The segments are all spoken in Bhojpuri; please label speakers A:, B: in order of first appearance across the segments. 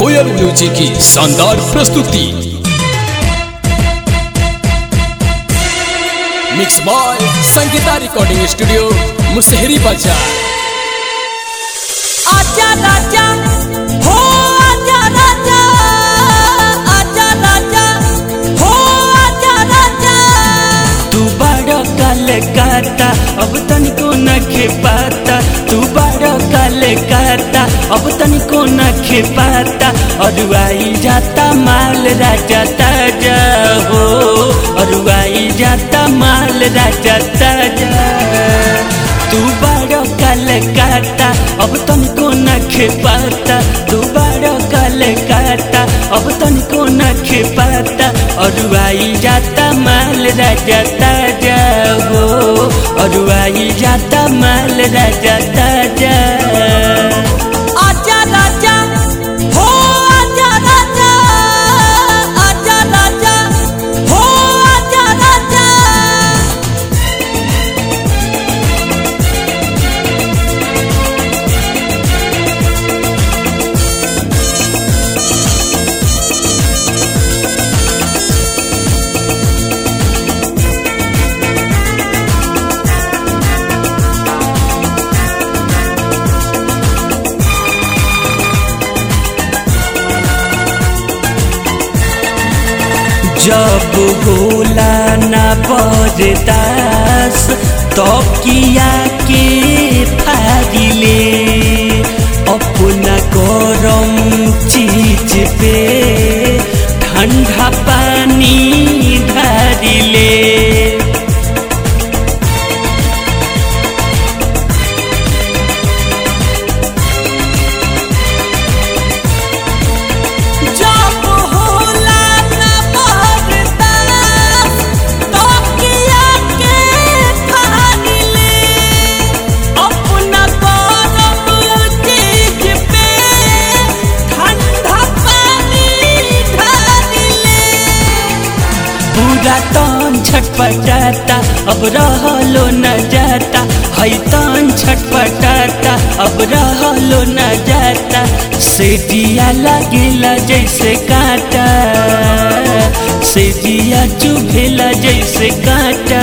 A: कोयल म्यूजिक की शानदार प्रस्तुति mix by Sangeeta recording studio Musahari बाजार
B: आजा राजा हो आजा राजा आजा राजा हो आजा राजा
C: तू बड़ा काल काता अब तनिको न पाता तू बड़ा काल काता अब तनिको न पाता अरुआई जाता माल राजा ताजा हो अरुआई जाता माल राजा ताजा तू बड़ा काल काता अब तनिको न पाता तू बड़ा काल काता अब तनिको न पाता अरुआई जाता माल राजा ताजा हो अरुआई जाता माल राजा ताजा
B: आजा राजा हो आजा राजा आजा राजा हो आजा राजा
C: जब होला ना बरदास तो किया के फादिले अपना गरम चीज पे ठंडा पानी ढारिले
B: जब होला ना बरदास तो किया के फानिले अपना गरम चीज पे ठंडा पानी ढालिले
C: पूरा तन छटपटाता अब रहलो न जाता है तन छटपटाता अब रहलो न जाता सेठिया लगेला जैसे कांटा सेठिया चुभेला जैसे कांटा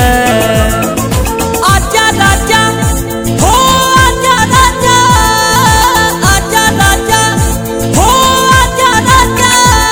B: आजा राजा हो आजा राजा आजा राजा हो आजा राजा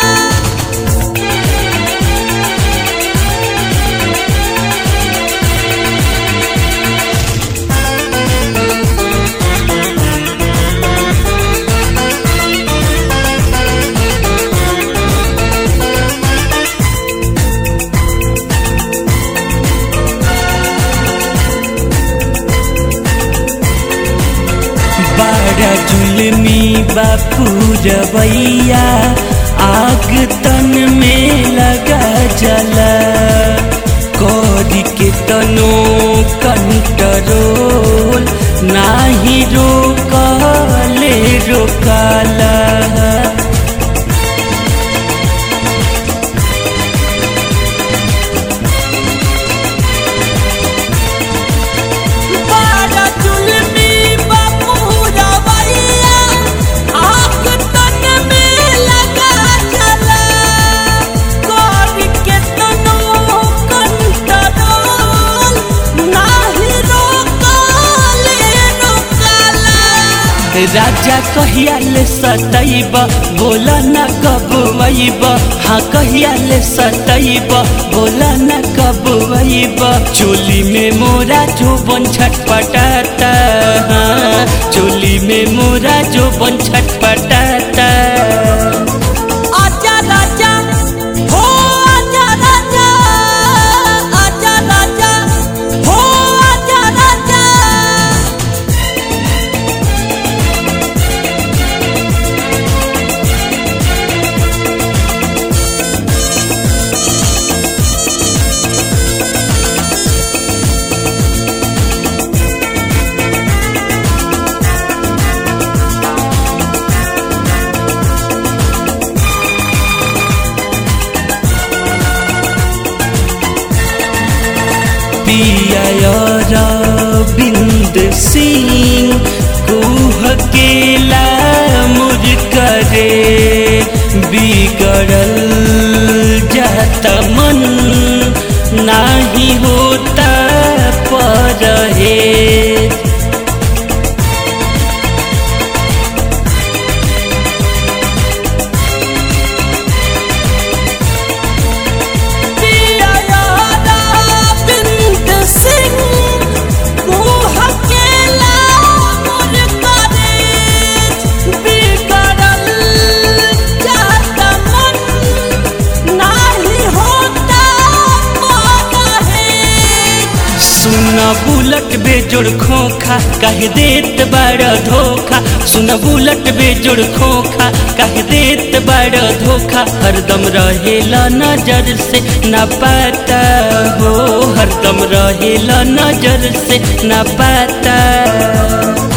C: बड़ा जुलमी बापू रवैया आग तन में लगा जला कौरी के तनो कंट्रोल नाही रोकले रोकाला
B: बारा जुल्मी बापू रवैया आग तन में लगा जला कर के तनो कंट्रोल नाही रोकले रोकाला
C: राजा कहिया ले सतैब बोला न कब वैब हाँ कहिया ले सतैब बोला न कब वैब चोली में मोरा जो बन छटपटाता हाँ, चोली में मोरा जो बन छटपटाता
B: आजा राजा हो आजा राजा आजा राजा हो आजा राजा
C: पिया बिंद सिंह कुह केला मुझ करे बिगड़ल जाता मन नाही होता परहेज
B: पिया यारा बिंद सिंह तू हकेला मोर करेज बिगड़ल जाता मन नाही होता परहेज
C: सुन बुलट बेजोड़ खोखा कह देत बड़ धोखा सुन बुलट बेजोड़ खोखा कह देत बड़ धोखा हरदम रहेला नजर से न पाता हो हरदम रहेला नजर से न पाता